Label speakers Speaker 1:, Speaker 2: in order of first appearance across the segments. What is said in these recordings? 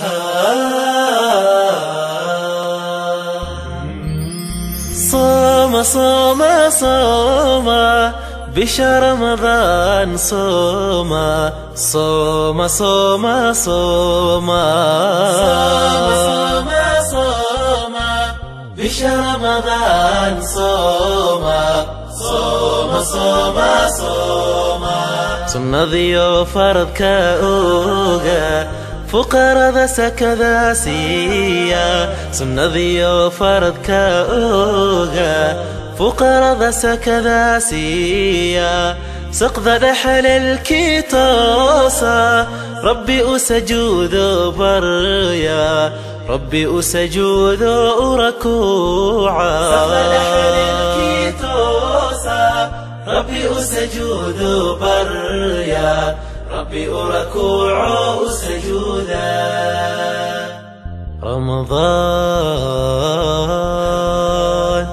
Speaker 1: صوم صوم صوم بشهر رمضان صوم صوم صوم صوم صوم صوم بشهر رمضان صوم صوم صوم صوم sunnadiyo faradka oga fuqarada sakada siiya sunnadiyo faradka oga fuqarada sakada siiya saqda dhexalelkii toosa rabbi u sajuudo barya rabbi u sajuudo u rakuuca ربي أسجود بريا ربي أركوع سجودا رمضان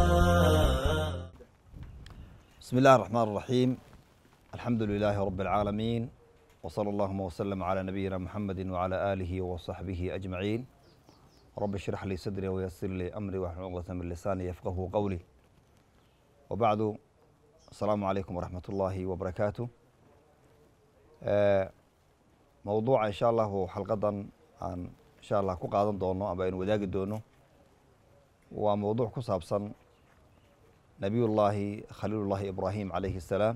Speaker 2: بسم الله الرحمن الرحيم الحمد لله رب العالمين وصلى اللهم وسلم على نبينا محمد وعلى آله وصحبه أجمعين رب اشرح لي صدري ويسر لي أمري واحلل عقدة من لساني يفقه قولي وبعد السلام عليكم ورحمة الله وبركاته موضوع إن شاء الله حلقة aan insha allah ku qaadan doono aba aynu wadaagi doono waa mowduuc ku saabsan nabiyullaahi khaliilullaahi ibraahim calayhi الsalaam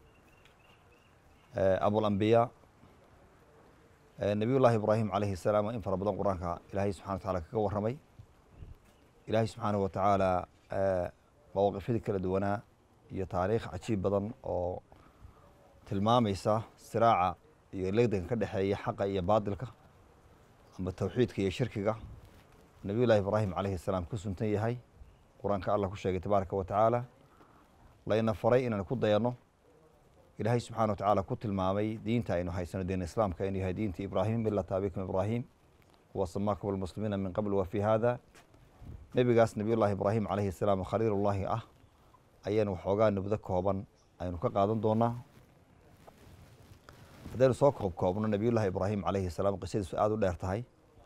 Speaker 2: abulambiyaa nabiyullaahi ibraahim calayhi الsalaam in fara badan qur-aanka ilaahay subxana wa taala kaga warramay ilaahay subxaanahu wa tacaala mawaqifyadii kala duwanaa iyo taariikh cajiib badan oo tilmaamaysa siraaca iyo legdanka ka dhexeeya xaqa iyo baadilka amba tawxiidka iyo shirkiga nabiy llahi ibraahim calayhi salaam ku suntan yahay qur-aanka allah ku sheegay tabaaraka wa tacaala layna faray inaan ku dayanno ilaahay subxana wa tacaala ku tilmaamay diinta aynu haysano diin islaamka inuu yahay diinta ibraahim milata abikum ibraahim wa samaakum almuslimiina min qabl wa fi hada nebigaas nabiy llahi ibraahim calayhi salaam khaliilullaahi ah ayaynu waxoogaa nubdo kooban aynu ka qaadan doonaa haddaynu soo koob koobno nabiyullaahi ibraahim calayhi salaam qisadiisu aada u dheer tahay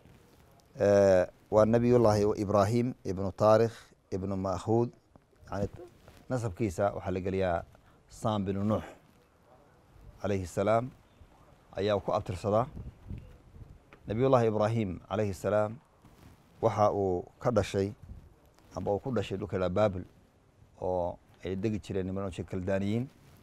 Speaker 2: waa nabiyullaahi ibraahim ibnu taarikh ibnu makhuud yani nasabkiisa waxaa la geliyaa sam binu nuux calayhi salaam ayaa ku abtirsadaa nabiyullaahi ibraahim calayhi salaam waxa uu ka dhashay amba uu ku dhashay dhulka ydhaha babil oo ay degi jireen niman kaldaaniyiin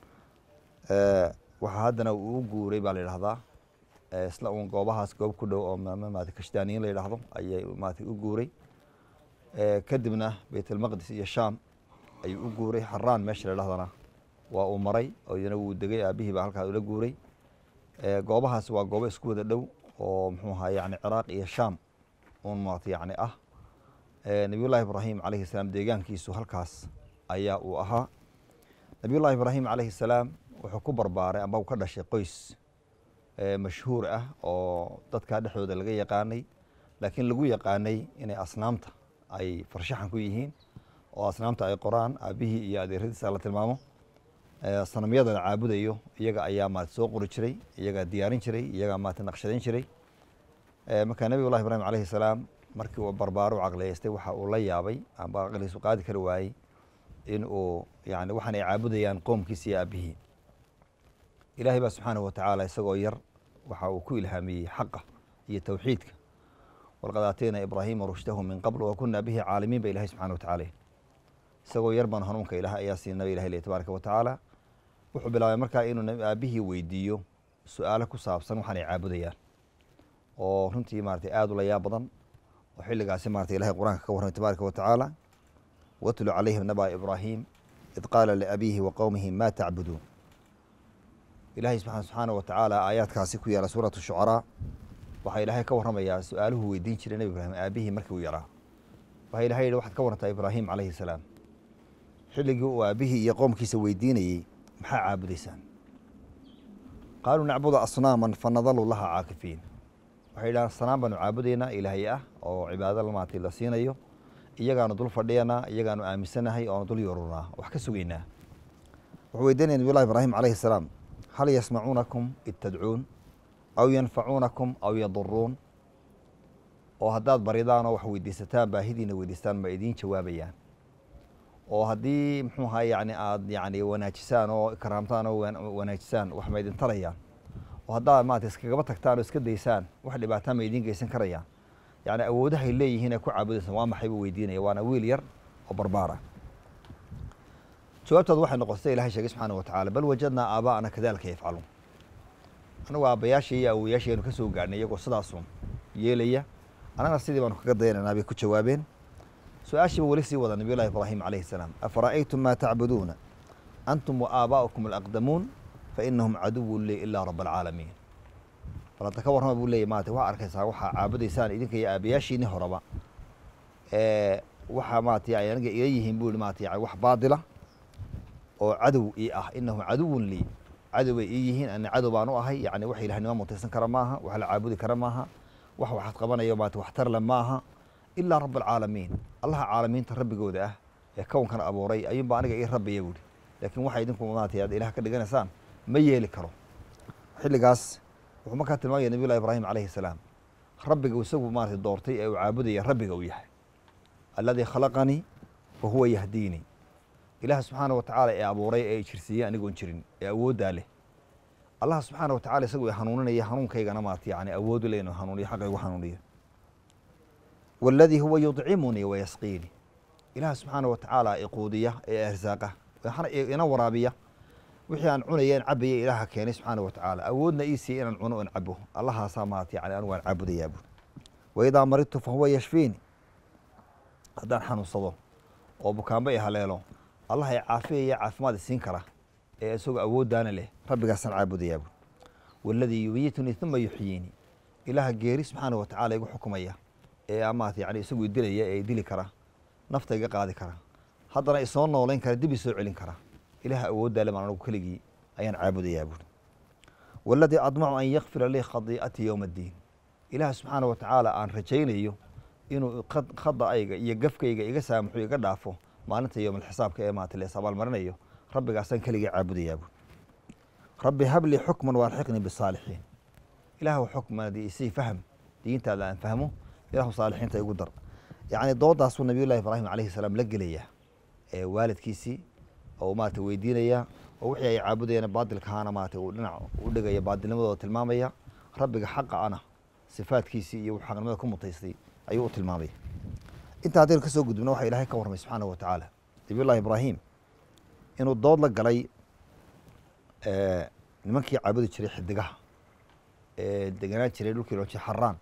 Speaker 2: waxaa haddana uu u guuray baa la yidhahdaa isla un goobahaas goob ku dhow oo maarata kashdaaniyiin la yidhahdo ayay maarata u guuray kadibna baytalmaqdis iyo sham ayuu u guuray xaraan meesha la yidhahdana waa uu maray oo iyana wuu degay aabihii baa halkaa ula guuray goobahaas waa goobo isku wada dhow oo muxuu ahaa yani ciraaq iyo sham un maarata yani ah nabiyullahi ibraahim calayhi salaam deegaankiisu halkaas ayaa uu ahaa nabiyullahi ibraahim calayhi salaam wuxuu ku barbaaray amba u ka dhashay qoys mashhuur ah oo dadkaa dhexdooda laga yaqaanay laakiin lagu yaqaanay inay asnaamta ay farshaxan ku yihiin oo asnaamta ay qoraan aabihii iyo adeeradiisa la tilmaamo sanamyada la caabudayo iyaga ayaa maarata soo qori jiray iyagaa diyaarin jiray iyagaa maarata naqshadayn jiray marka nabiyullahi ibraahim calayhi salaam markii uu barbaaro u caqliyeystay waxa uu la yaabay amba aqligiisu qaadi kari waayey in uu yani waxaan ay caabudayaan qoomkiisa iyo aabihii ilaahay baa subxaanahu wa tacaala isagoo yar waxa uu ku ilhaamiyey xaqa iyo towxiidka walqad aatayna ibraahima rushdahu min qabl wa kunaa bihi caalimiin ba ilahay subxana wa tacala isagoo yar baan hanuunka ilaah ayaa siinaba ilahay le tabaaraka wa tacaala wuxuu bilaabay markaa inuu aabihii weydiiyo su-aalo ku saabsan waxaan ay caabudayaan oo runtii maratay aada u la yaab badan oo xilligaasi marata ilahay qur-aanka ka warramay tabaaraka wa tacaala watlu calayhim naba ibraahim id qaala liabiihi wa qowmihi ma tacbuduun ilaahay subxaana wa tacaala aayaadkaasi ku yaala suuratu shucaraa waxaa ilaahay ka warramayaa su-aaluhu weydiin jiray nebi ibraahim aabihii markii uu yaraa waxaa ilahay yihi waxaad ka warantaa ibraahim calayhi salaam xilligii uu aabihii iyo qoomkiisa weydiinayey maxaa caabudaysaan qaaluu nacbudu asnaaman fanadalu laha caakifiin waxay yidhahaan sanaan baanu caabudaynaa ilaahay ah oo cibaado maartay la siinayo iyagaanu dul fadhiyanaa iyagaanu aaminsanahay oonu dul yorunaa wax ka sugaynaa wuxuu weydiinaya nabiyullahi ibraahim calayhi salaam hal yasmacuunakum id tadcuun aw yanfacuunakum aw yaduruun oo haddaad baridaan oo wax weydiisataan baahidiina weydiistaan ma idiin jawaabayaan oo haddii muxuu ahaa yani aad yani wanaajisaan oo ikraamtaan oo wanaajisaan wax ma idin tarayaan oo haddaad maarata iskagaba tagtaan oo iska daysaan wax dhibaataa ma idiin geysan karayaan yani awoodahay leeyihiin ee ku caabudaysaan waa maxay buu weydiinaya waana wiil yar oo barbaara jawaabtooda waxay noqotay ilahay sheegay subxaana watacala bal wajadnaa aabaa'ana kadalika yafcaluun anagu aabbayaashii iyo awoyaashii aynu ka soo gaadhnay iyagoo sidaasun yeelaya annagana sidii baanu kaga dayanaynaa bay ku jawaabeen su-aashiiba weli sii wada nabiy llahi ibraahim calayhi salaam afara'aytum maa tacbuduuna antum wa aabaa'ukum alaqdamuun fa inahum caduwun lii ilaa raba alcaalamiin bal hadda ka warrama buu leeyay maarata waxaa arkaysaa waxaa caabudaysaan idinka iyo aabayaashiini horeba waxaa maarata ay aniga ila yihiin buu yihi maarata yani wax baadila oo cadow ii ah inahum caduwun lii cadow bay ii yihiin ana cadow baan u ahay yani wax ilahnimo mutaysan kara maaha wax la caabudi kara maaha wax waxaad qabanayo maarata waxtarle maaha ilaa rab alcaalamiin allaha caalamiinta rabbigooda ah ee kownkan abuuray ayuunba aniga ii rabbiya buuhi laakiin waxa idinku maarata aad ilaah ka dhiganaysaan ma yeeli karo xilligaas wuxuu markaa tilmaamaya nabiy llahi ibraahim calayhi salaam rabbiga isagu maarata doortay ee uu caabudaya rabbiga uu yahay alladii khalaqanii wa huwa yahdiinii ilaah subxaana watacaala ee abuuray ee jirsiiyey anigoon jirin ee awooddaa leh allah subxaana watacala isagu hanuuninaya hanuunkaygana maarata yani awoodu le inuu hanuuniyo xaqa igu hanuuniyo waladii huwa yudcimunii wayasqiinii ilaah subxaana watacaala iquudiya ee arsaaqa ina waraabiya wixii aan cunaya in cabaya ilaaha keenay subxaana watacaala awoodna ii siiya inaan cuno in cabo allahaasaa maarata yani anigu aan caabudayaa buu waidaa maridtu fa huwa yashfiini haddaan xanuunsado oo bukaanba i haleelo allah ay caafiyaya caafimaad isiin kara ee isagoo awooddaana leh rabbigaasaan caabudayaa buu waladii yumiitunii uma yuxyiinii ilaaha geeri subxaana watacaala igu xukumaya ee maarata yani isagu idilaya ee idili kara nafta iga qaadi kara haddana isoo noolayn kara dib isoo celin kara ilaah awooddaa le maan anigu keligii ayaan caabudayaa buuri waladii admacu an yakfira lii khadii'atii yowma addiin ilaah subxaana watacaala aan rajaynayo inuu khada'ayga iyo gafkayga iga saamaxo iga dhaafo maalinta yowmalxisaabka ee maarata lees abaalmarinayo rabbigaasaan keligii caabudayaa buuri rabbi hablii xukman waarxiqnii bisaalixiin ilaahu xukmanadii isii fahm diintaada aan fahmo ilahu saalixiinta igu dar yacni doodaasuu nabiy llahi ibraahim calayhi salaam la gelayaa ee waalidkiisii oo maarata weydiinaya oo wixii ay caabudayeen baadilkahaana maarata uu dhinac u dhigaya baadilnimadooda tilmaamaya rabbiga xaqa ana sifaadkiisii iyo wuxuu xaqnimada ku mutaystay ayuu u tilmaamaya intaa haddaynu ka soo gudubno waxa ilahay ka warramay subxaanahu wa tacaala nabiy llahi ibraahim inuu dood la galay nimankii caabudi jiray xidigaha ee deganaan jiray dhulkii loo jiray xaraan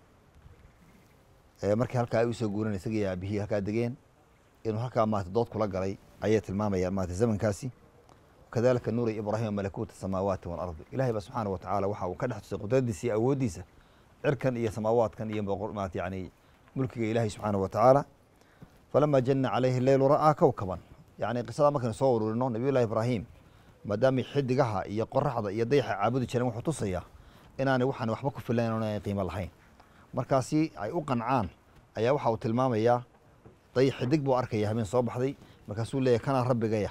Speaker 2: markii halkaa ay usoo guuran isagii aabihii halkaa degeen inuu halkaa maarata dood kula galay ayay tilmaamayaan maarata zamankaasi kadalika nuuri ibraahima malakuuta samaawaati waalardi ilahay ba subxaana wa tacaala waxa uu ka dhex tusay qudradiisa iyo awooddiisa cirkan iyo samaawaadkan iyo maarata yani mulkiga ilaahay subxaana wa tacaala falama jana calayhi leylu ra'aa kowkaban yani qisada markaynu soo ururino nabiy llahi ibraahim maadaamay xidigaha iyo qoraxda iyo dayaxa caabudi jireen wuxuu tusayaa inaanay waxaan waxba ku filayn o aanay qiimo lahayn markaasi ay u qancaan ayaa waxa uu tilmaamayaa day xidig buu arkaya habeen soo baxday markaasuu leeyahy kanaa rabbigaya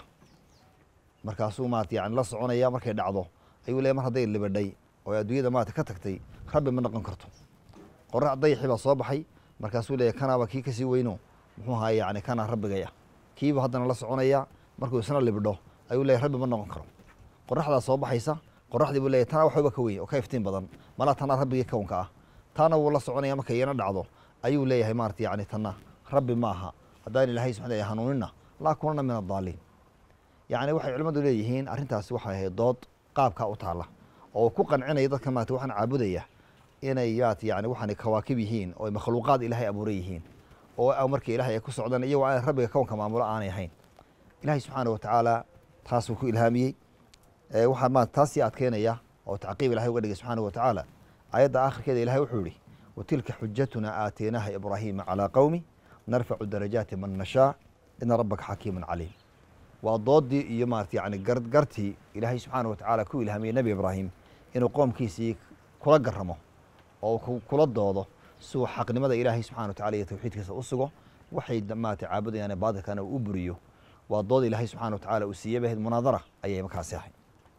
Speaker 2: markaasuu maarata yani la soconaya markay dhacdo ayuu leeyahy mar hadday libadhay oo adduunyada maarata ka tagtay rabbi ma noqon karto qorax dayaxii baa soo baxay markaasuu leeyahy kanaaba kii kasii weyno muxuu ahaa yani kanaa rabbigaya kiibu haddana la soconaya markuu isna libdho ayuu leeyahy rabbi ma noqon karo qoraxdaa soo baxaysa qoraxdii buu leeyahy tanaa waxbaba ka weyn oo ka iftiin badan malaa tanaa rabbigii kownka ah taana wuu la soconaya markay iyana dhacdo ayuu leeyahay maarata yani tanna rabbi ma aha haddaan ilaahay subxana hanuunina laa kunana min addaaliin yacni waxay culimmadu leeyihiin arrintaasi waxay ahayd dood qaabkaa u taalla oo ku qancinaya dadka maarata waxaan caabudaya inay maarata yani waxaanay kawaakib yihiin oo makhluuqaad ilaahay abuuray yihiin oo markii ilahay ay ku socdaan iyagoo aan rabbiga kownka maamulo aanay ahayn ilahay subxaana wa tacaala taasuu ku ilhaamiyey waxaa maarata taas sii adkeynaya oo tacqiib ilahay uga dhigay subxaana wa tacaala aayadda aakhirkeeda ilahay wuxuu yihi watilka xujatuna aataynaha ibraahiima calaa qowmi narfacu darajaati man nashaa ina rabbaka xakiimun caliim waa doodii iyo maarata yani gartii ilaahay subxaana wa tacaala ku ilhaamiyey nebi ibraahim inuu qoomkiisii kula garamo oo kula doodo si uu xaqnimada ilaahay subxana wa tacala iyo tawxiidkiisa u sugo waxay maarata caabudayaan baadilkana uu u buriyo waa dood ilaahay subxana wa tacala uu siiyey bahayd munaadara ayay markaasi ahay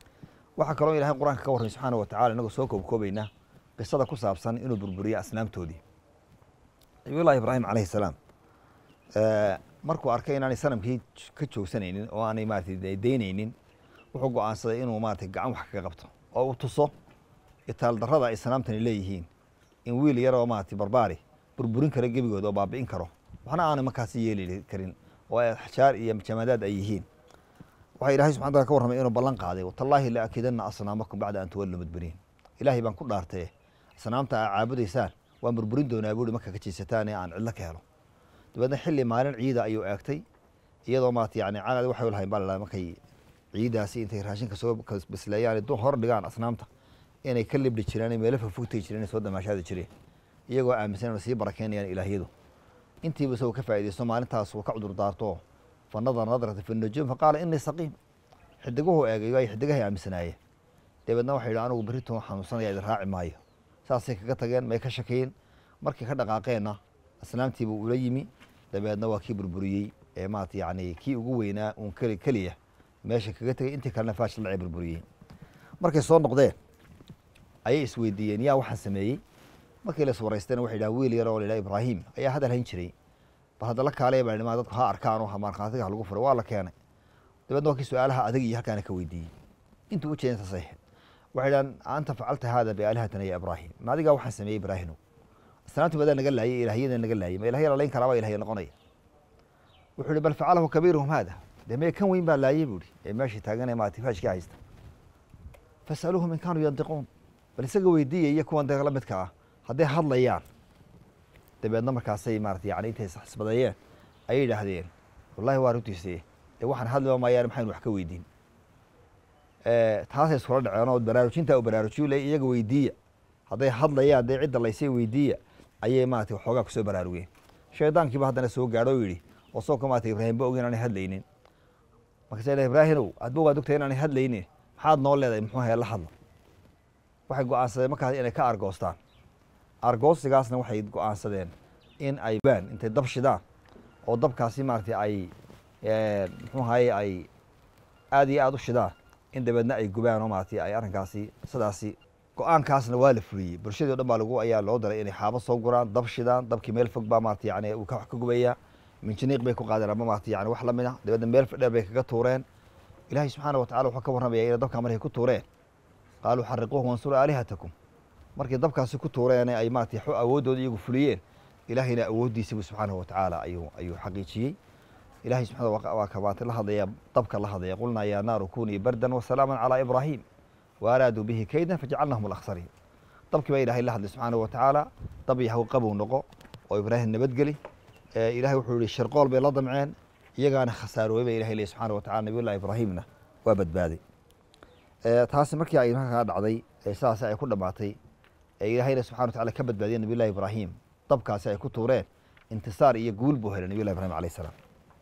Speaker 2: waxaa kaloo ilahay qur-aanka ka warramay subxaana wa tacala inagoo soo koobkoobayna qisada ku saabsan inuu burburiyo asnaamtoodii nabiyullahi ibraahim calayhi salaam markuu arkay inaanay sanamkii ka joogsanaynin oo aanay maratay daynaynin wuxuu go-aansaday inuu maratay gacan wax kaga qabto oo uu tuso itaaldarrada ay sanaamtani leeyihiin in wiil yaroo maratay barbaari burburin kara gebigooda oo baabi'in karo waxna aanay markaasi yeeli karin oo ay axjaar iyo jamaadaad ay yihiin waxaa ilahay subxana tala ka warramay inuu ballan qaaday tallaahi la akidanna asnaamakum bacda an tuwallu mudbiriin ilaahay baan ku dhaartaye asnaamta aa caabudaysaan waan burburin doonaa buuri marka ka jiisataan ee aan cidlo ka helo dabeedna xilli maalin ciida ayuu eegtay iyadoo maarata yani canad waxay lahayn baa la markay ciidaasi intay raashinka soo bisleeyaan du hor dhigaan asnaamta inay ka libdhi jireen meelo fogfogtay jireen soo damaashaadi jireen iyagoo aaminsan inay sii barakeynayaan ilaahyadu intiiba isagoo ka faaidaysto maalintaas uu ka cudur daarto fa nadara nadrata fi nujuum faqaala inii saqiim xidiguhu eegay ay xidigahay aaminsanaayeen dabeedna waxay yidhi anigu berrito xanuunsanaya idin raaci maayo saasay kaga tageen may ka shakeyn markii ka dhaqaaqeenna asnaamtiiba ula yimi dabeedna waa kii burburiyey ee maarata yani kii ugu weynaa uun keli keliya meesha kaga tegay intii kalena faash lacay burburiyey markay soo noqdeen ayay isweydiiyeen yaa waxaan sameeyey markii la iswaraystayna waxay yidhaha wiil yar oo la yidhaha ibraahim ayaa hadal hayn jiray bal hadda la kaalaya baa ma dadku ha arkaan oo markhaatiga ha lagu furay waa la keenay dabeedna waa kii su-aalaha adag iyo halkaana ka weydiiyey intuu u jeedin saasay ahayd waxay dhahan anta facalta haada biaalihatina ya ibraahim ma adigaa waxaan sameeyey ibraahimow asnaamti badaa naga laayay ilahyada naga laayay ma ilahya lalayn karaabaa ilahya noqonaya wuxuu ihi bal facalahu kabiiruhum haada dee mee kan weyn baa laayay buu ihi ee meeshii taaganee maarata faashkii haysta fasaluuhum in kaanuu yandiquun bal isaga weydiiya iyo kuwan dee la midka ah hadday hadlayaan dabeedna markaasay maarata yani intay isbadeeyeen ayay yidhaahdeen wallahi waa runtiise dee waxaan hadliba maayaan maxaynu wax ka weydiin taasay iskula dhaceen oo baraarujinta u baraarujiyu le iyaga weydiiya hadday hadlayaan dee cidda laysay weydiiya ayay maarata waxoogaa kusoo baraarugeen shaydaankiiba haddana soo gaadho o yidhi oo soonka maarata ibraahim ba og inaanay hadlaynin markaasa ila ibraahimow adba waad ogtahay inaanay hadlaynin maxaad noo leedahay muxuu hee la hadla waxay go-aansadeen markaas inay ka argoostaan argoosigaasna waxay go-aansadeen in ay baan intay dab shidaan oo dabkaasi maarata ay muxuu ahaye ay aada iyo aada u shidaan in dabeedna ay gubaan oo maarata ay arrinkaasi sidaasi go-aankaasna waa la fuliyey bulshadii o dhan baa lagu ayaa loo daray inay xaabo soo guraan dab shidaan dabkii meel fog baa maarata yani uu ka wax ka gubayaa minjiniiq bay ku qaadeen ama maarata yani wax lamid ah dabeedna meel dheer bay kaga tuureen ilaahay subxaana watacala wuxuu ka warramaya inay dabkaa markay ku tuureen qaaluu xariquuhu wansuru aalihatakum markay dabkaasi ku tuureen ay maarata awooddooda iyagu fuliyeen ilaahayna awooddiisibu subxaanahu watacaala ayuu ayuu xaqiijiyey ilahay subxana waa ka maanta la hadlaya dabka la hadlaya qulnaa yaa naaru kunii bardan wasalaaman calaa ibraahim waaraaduu bihi kaydan fajacalnahum alakhsariin dabkii baa ilahay la hadlay subxaanahu watacaala dab yahaw qabow noqo oo ibraahim nabadgeli ilahay wuxuu yihi shirqool bay la damceen iyagaana khasaaroobay ba ilahay ley subxana watacala nabiyullahi ibraahimna waa badbaaday taasi markii ay markaa dhacday sidaasi ay ku dhammaatay ee ilaahayna subxana watacala ka badbaadiyeen nabiyullahi ibraahim dabkaasi ay ku tuureen intisaar iyo guul buu helay nabiyullahi ibrahim alayh salaam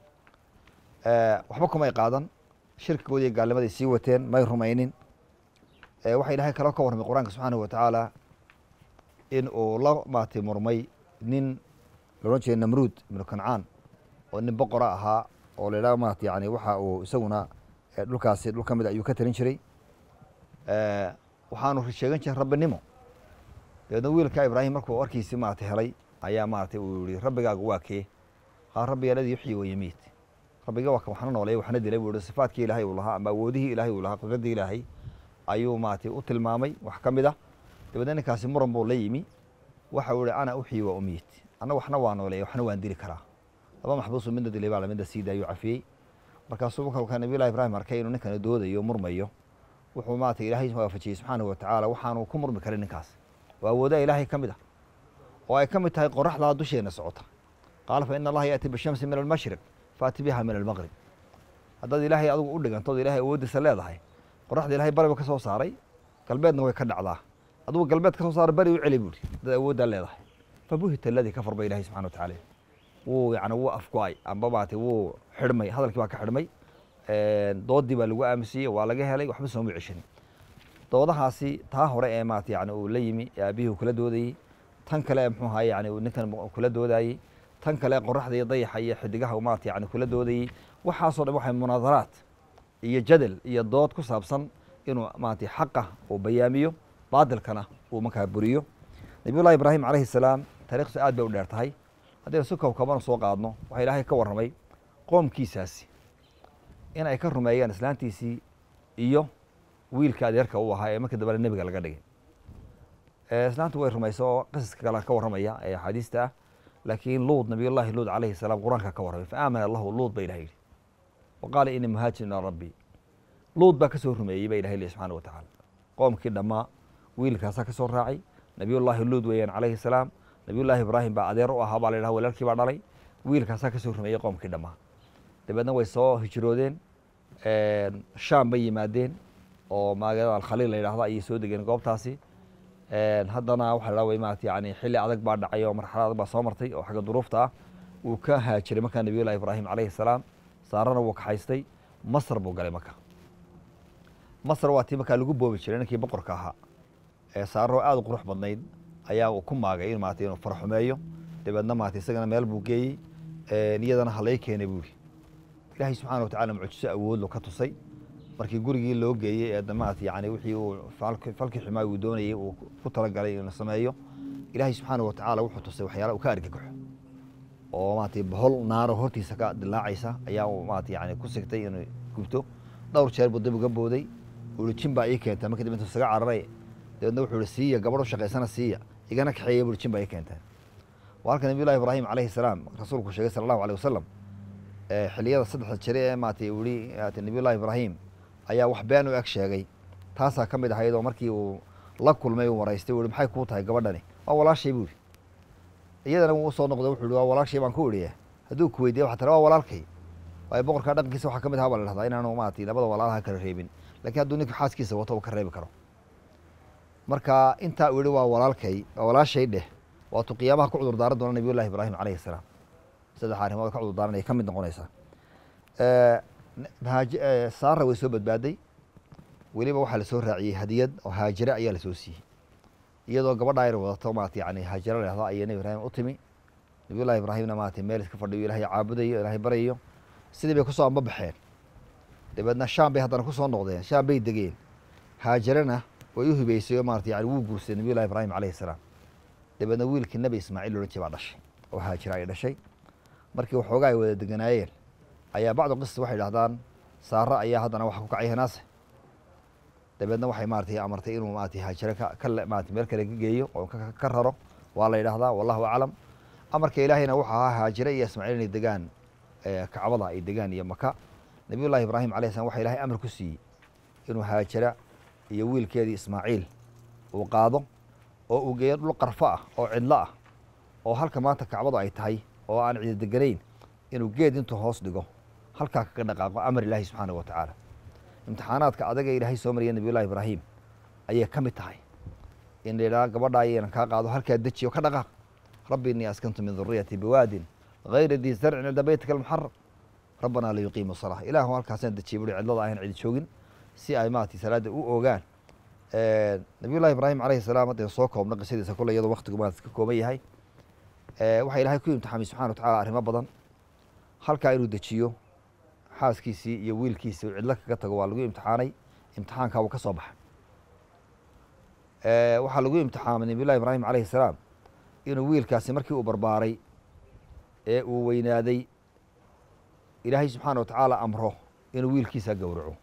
Speaker 2: waxba kumay qaadan shirkigoodi iyo gaalnimaday sii wateen may rumaynin waxaa ilahay kaloo ka warramay qur-aanka subxaanahu watacaala in uu la maatay murmay nin loodhan jeeda namruud ibnu kancaan oo nin boqora ahaa oo la yidhaha maarata yani waxa uu isaguna dhulkaasi dhul ka mid ayuu ka talin jiray waxaanu sheegan jiray rabbinimo dabeedna wiilka ibraahim markuu warkiisii maarata helay ayaa maarata uu yihi rabbigaagu waa kee haa rabbiga aladii yuxyi wayamiit rabbiga waa kan waxna nooleey waxna dilay buu yihi sifaadkii ilaahay uu lahaa ama awoodihii ilaahay uu lahaa qudradii ilaahay ayuu maarata u tilmaamay wax ka mid ah dabeedna ninkaasi muran buu la yimi waxa uu yihi ana uxyi wa umiit anna waxna waa nooleey waxna waan dili karaa laba maxbuusu midna dilay baa lamidna sii daayuu cafiyey markaasuu marka nabiyullahi ibraahim arkay inuu ninkana doodayo murmayo wuxuu maarata ilaahay waafajiyey subxaanahu watacaala waxaanu ku murmi karin ninkaas waa awoodaha ilaahay ka mid ah oo ay ka mid tahay qoraxdaa dusheena socota qaala fa ina allaha yaati bishamsi min almashriq faati biha min almaqrib haddaad ilaahay adigu u dhigantood ilahay awooddiisa leedahay qoraxda ilahay bariba ka soo saaray galbeedna way ka dhacdaa adugu galbeed ka soo saara beri u celi buuri haddaad awooddaa leedahay fabuhita aladii kafar ba ilahay subxana watacaala wuu yani wuu afgo-ay amba maarata wuu xidhmay hadalkii baa ka xidhmay doodii baa lagu aaminsiiyey waa laga helay waxba sooma ceshanin doodahaasi taa hore ee maarata yani uu la yimi ee aabihii uu kula doodayey tan kale muxuu ahaye yani ninkan kula doodayey tan kale qoraxda iyo dayaxa iyo xidigaha maarata yani kula doodayey waxaasoo dhan waxay munaadaraat iyo jadal iyo dood ku saabsan inuu maarata xaqa uu bayaamiyo baadilkana uu markaa buriyo nabiyullahi ibraahim calayhi salaam taarikhdiisu aad bay u dheer tahay haddaynu si koobkoobana soo qaadno waxaa ilaahay ka warramay qoomkiisaasi in ay ka rumeeyaan islaantiisii iyo wiilka adeerka u ahaa ee markii dambena nebiga laga dhigay islaantu way rumaysa oo qisaska kale ka warramaya ee axaadiista ah laakiin luud nabiyullaahi luud calayhi salaam qur-aanka ka warramay fa aamana lahu luud ba ilah yidhi wa qaala inii muhaajirun ilaa rabbii luud baa ka soo rumeeyey ba ilahay lehi subxana wa tacaala qoomkii dhammaa wiilkaasaa ka soo raacay nabiyullaahi luud weeyaan calayhi salaam nabiyullaahi ibraahim baa adeer u ahaa baa la yidhaha walaalkii baa dhalay wiilkaasaa ka soo rumeeyey qoomkii dhammaa dabeedna way soo hijroodeen shaam bay yimaadeen oo magaalada alkhaliil la yidhahdo ayay soo degeen goobtaasi haddana waxa la way maarata yani xilli adag baa dhacay oo marxalad adag baa soo martay oo xagga duruufta ah wuu ka haajiray markaa nabiyullahi ibraahim calayhi salaam saarana wuu kaxaystay masr buu galay marka masr waa tii markaa lagu boobi jiray ninkii boqorka ahaa ee saararo aad u qurux badnayd ayaa uu ku maagay in maarata inuu farxumeeyo dabeedna maarata isagana meel buu geeyey iyadana halay keenay buu yidhi ilaahay subxana wa tacala mucjiso awoodlo ka tusay markii gurigii loo geeyey ee maarata yani wixii uu falkii xumaa uu doonayey uu ku talagalay inuu sameeyo ilaahay subxaana wa tacaala wuxuu tusay waxyaala uu ka argagaxo oo maarata bohol naaro hortiisa ka dilaacaysa ayaa uu maarata yani ku sigtay inuu gubto dhowr jeer buu dib uga booday uu jin baa ii keenta markii dib intuu isaga cararay dabeedna wuxuu ihi siiya gabadho shaqaysana siiya igana kaxeeya buu jin baa ii keenteen waa halka nabiyullahi ibraahim calayhi salaam rasuulku sheegay sala allahu aleyh wasalam xiliyada saddexda jire ee maarata uu yihi nabiyullahi ibraahim ayaa wax been u eg sheegay taasaa ka mid ahayd oo markii uu la kulmay uu waraystay uu yihi maxay kuu tahay gabadhani waa walaashay buu yihi iyadana wuu usoo noqday wuxuu yihi waa walaashay baan ku idhiye hadduu ku weydiiya waxa tara waa walaalkay waayo boqorka dhaqankiisa waxaa ka mid ahaa baa la dhahdaa inaanu maarata labada walaalaha kala reebin lakiin hadduu ninka xaaskiisa wato uu ka reebi karo marka intaa uu yihi waa walaalkay waa walaashay dheh waatuu qiyaamaha ku cudur daaran doona nabiyullahi ibraahim calayhi salaam saddex arrimood ka cudur daaranay ka mid noqonaysaa saara way soo badbaaday weliba waxaa lasoo raaciyey hadiyad oo haajire ayaa lasoo siiyey iyadoo gabadha ayna wadato maarata yani haajiro lahdo ayay nebi ibraahim u timi nabiyullahi ibraahimna maarata meel iska fadhiyo ilaahay caabudayo ilaahay baryayo sidii bay kusoo amba baxeen dabeedna shaam bay haddana kusoo noqdeen shaam bay degeen haajarena way u hibeysay oo maarata yani wuu guursaday nabiyullahi ibraahim calayhi salaam dabeedna wiilkii nebi ismaaciil loodhan jir baa dhashay oo haajira ay dhashay markii waxoogaa ay wada deganaayeen ayaa bacdu qisas waxay dhahdaan saaro ayaa haddana waxa ku kacay hanaase dabeedna waxay maaratay amartay inuu maarata haajire ka maarata meel kale ka geeyo oo ka raro waa la yidhahdaa wallahu aclam amarka ilaahayna wuxuu ahaa haajire iyo ismaaciil inay degaan kacbada ay degaan iyo maka nabiyullahi ibraahim alayh slam waxa ilahay amar ku siiyey inuu haajira iyo wiilkeedii ismaaciil uu qaado oo uu geeyo dhul qarfo ah oo cidlo ah oo halka maanta kacbadu ay tahay oo aan cidi deganayn inuu geed intuu hoos dhigo halkaa kaga dhaqaaqo amar ilaahi subxaana wa tacaala imtixaanaadka adaga ilaahay soo mariya nabiyullahi ibraahim ayay ka mid tahay in la yidhaha gabadha ayaynan kaa qaado halkaa dejiyo ka dhaqaaq rabbi innii askantu min duriyati biwaadin gayra dii zarcin cinda beytika almuxaram rabbanaa liyuqiimu salaa ilaahu halkaasaan dejiyay buri cidlada ayan cidi joogin si ay maarata salaadda u ogaan nabiyullahi ibraahim calayhi salaam haddaynu soo koobno qisadiisa kule iyadoo waktigu maarata ka kooban yahay waxaa ilaahay ku imtixaamay subxana wa tacala arrimo badan halkaa inuu dejiyo xaaskiisii iyo wiilkiisii uu cidlo kaga tago waa lagu imtixaanay imtixaankaa wuu ka soo baxay waxaa lagu imtixaamay nabiyullahi ibraahim calayhi salaam inuu wiilkaasi markii uu barbaaray ee uu weynaaday ilaahay subxaana wa tacaala amro inuu wiilkiisa gowraco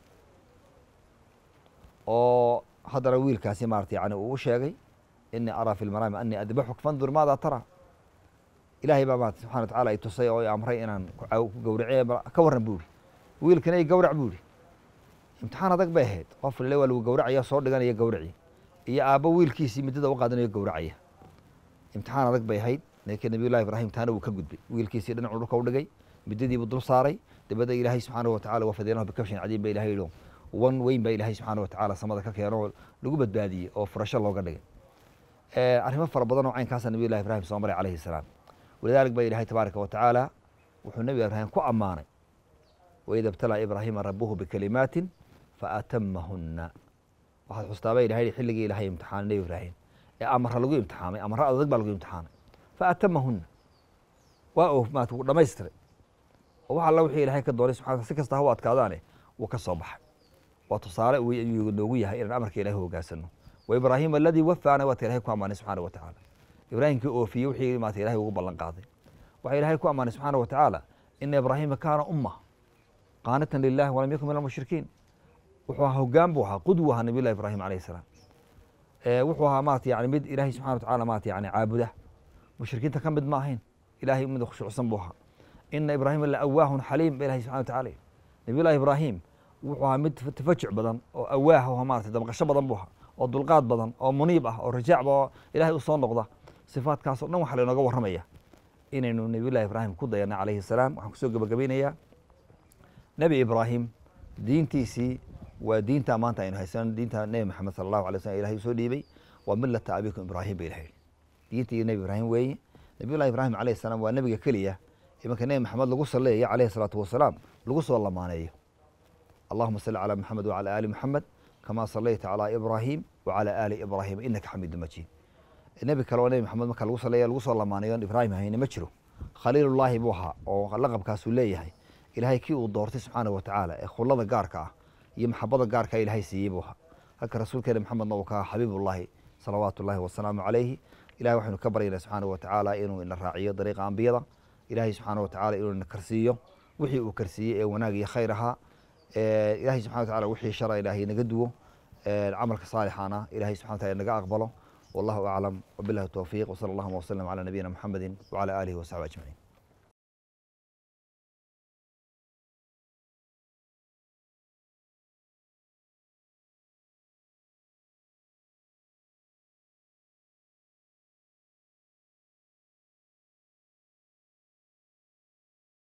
Speaker 2: oo haddana wiilkaasi maarata yani uu u sheegay inii araa fi lmanaami anii adbaxuk fandur maada tara ilaahay baa maarata subxana wa tacala ay tusay oo i amray inaan ku gowrace ka warran buu ihi wiilkana i gowrac buu ihi imtixaan adag bay ahayd qof lale waa lagu gowracaya soo dhiganaya gowraci iyo aabbo wiilkiisii middada u qaadanayo gowracaya imtixaan adag bay ahayd laakiin nabiyullahi ibraahim taana wuu ka gudbay wiilkiisii dhinacu dhulka u dhigay middadiibuu dul saaray dabeedna ilaahay subxaana wa tacala wafadeenahu bikabshin cadiim ba ilahay yidhi wan weyn baa ilaahay subxaana wa tacala samada ka keeno oo lagu badbaadiyey oo furasho looga dhigay arrimo fara badan oo caynkaasa nabiyullahi ibraahim soo maray calayhi salaam walidalik ba ilahay tabaaraka wa tacaala wuxuu nebi ibraahim ku ammaanay waida ibtalaa ibraahiima rabuhu bikalimaatin faatamahunna waxaad xustaaba ilahay xilligii ilahay imtixaanay nebi ibraahim ee amara lagu imtixaamay amaro adag baa lagu imtixaanay faatamahunna waa oo maata wuu dhamaystiray oo wax alla wixii ilahay ka doonay subxana si kasta ha u adkaadaane wuu ka soo baxay waa tusaale ayuu noogu yahay inaan amarka ilahi hogaansano wa ibraahim aladii wafaana waata ilahay ku ammaanay subxaana wa tacaala ibraahimkii oofiyey wixii maata ilahay ugu ballan qaaday waxaa ilaahay ku ammaanay subxaana wa tacaala ina ibraahima kaana umma qaanitan lilahi walam yakun min almushrikiin wuxuu ahaa hoggaan buu ahaa qudwu ahaa nabiy llahi ibraahim alayhi salaam wuxuu ahaa maarata yani mid ilaahay subxana wa tacala maarata yani caabuda mushrikiinta ka mid ma ahayn ilahay mid khushuucsan buu ahaa ina ibraahima la awaahun xaliim ba ilahi subxana wa tacala nabiy llahi ibraahim wuxuu ahaa mid tafajuc badan oo awaah oo maarata dabqasho badan buu ahaa oo dulqaad badan oo muniib ah oo rajaacba oo ilahay u soo noqda sifaadkaas o dhan waxaa lainooga warramaya inaynu nabiy llahi ibraahim ku dayana calayhi salaam waxaan kusoo gebagabeynayaa nebi ibraahim diintiisii waa diinta maanta aynu haysano diinta nebi maxamed sala allahu alay slm ilahay usoo dhiibay waa millata abikum ibraahim ba ilahay diintii nebi ibraahim weeye nabiy llahi ibraahim alayhi salaam waa nebiga keliya imanka nebi maxamed lagu saleeyo calayhi salaatu wasalaam lagu soo lamaaneeyo allahuma salli calaa maxamed wacala aali maxamed kama salayta calaa ibraahim wacala aali ibraahim inaka xamiidu majiid nebi kale oo nebi maxamed marka lagu saleeya lagu soo lamaanayo on ibraahim hayne ma jiro khaliilullaahi buu ahaa oo laqabkaasuu leeyahay ilaahay kii uu doortay subxaana wa tacaala ee khullada gaarka ah iyo maxabada gaarka ilaahay siiyey buu ahaa halka rasuulkeena maxamedna uu ka aha xabiibullaahi salawaatu ullahi wasalaamu calayhi ilahay waxaynu ka baryaynaa subxaana wa tacaala inuu ina raaciyo dariiqa ambiyada ilaahay subxaana wa tacala inuu ina karsiiyo wixii uu karsiiyey ee wanaag iyo khayr ahaa ilahay subxana wa tacala wixii shara ilaahay naga duwo camalka saalixana ilahay subxana wa tacala naga aqbalo wallahu aclam wabillahi towfiiq wsala allahuma wasalam calaa nabiyina muxamedi wacala aalihi wasaxbi ajmaciin